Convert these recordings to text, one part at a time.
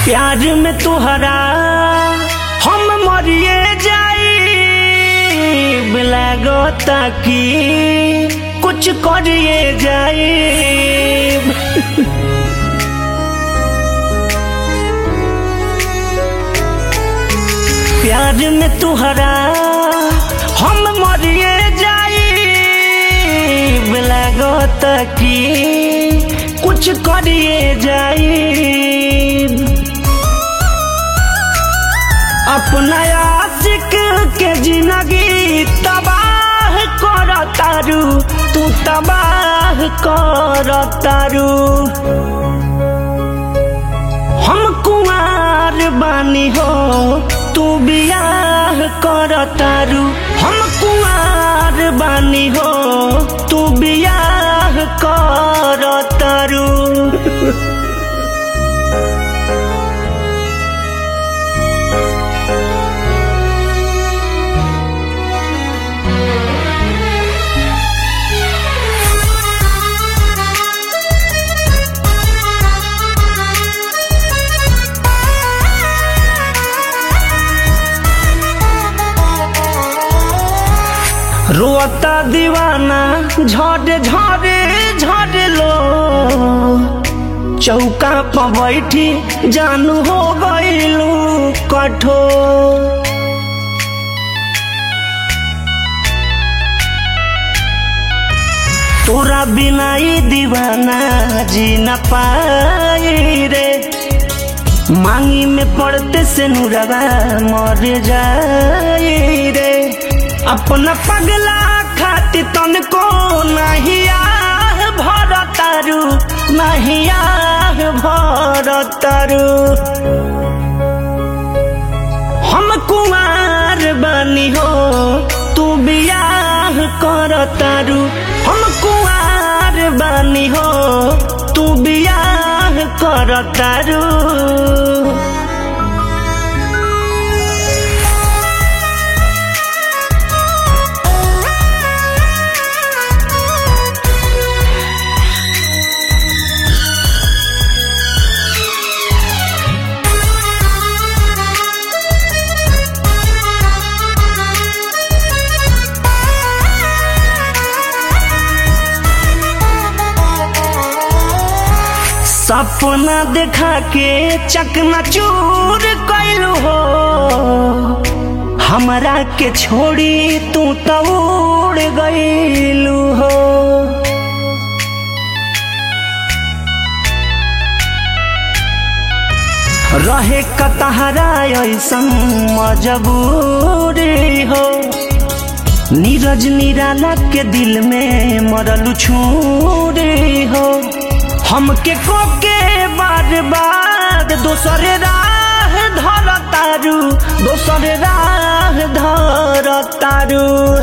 प्यार में तुहरा हम मरिए जाई लागता कि कुछ करिए जाई प्यार में तुहरा हम मरिए जाई लागता कि कुछ करिए जाई अपना आशिक के जिंदगी तबाह कर तारू तू तबाह कर तारू हम कुआर बानी हो तू बियाह कर तारू हम कुआर बानी हो तू बियाह कर तारू रोता दीवाना झड़े झड़े झड़े लो चौका पर बैठी जानू हो गईलू कठोर तोरा बिना ही दीवाना जी न पाई रे मांगी में पड़ते से नुरवा मर जाई रे अपना पगला खाती तन को नहीं आह भर तारू नहीं आह भर तारू हम कुमार बनी हो तू बियाह कर तारू हम कुमार बनी हो तू बियाह कर तारू सपना देखा के चकना चूर कैलू हो हमरा के छोड़ी तू तो उड़ गईलू हो रहे कतहरा ऐसन मजबूरी हो नीरज निराला के दिल में मरल छूरी हो हमके कोके बार बार दोसर राह धर तारू दोसर राह धर तारू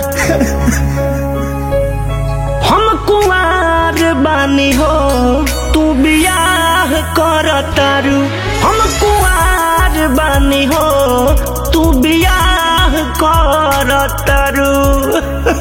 हम कुमार बानी हो तू बियाह कर तारू हम कुमार बानी हो तू बियाह कर तारू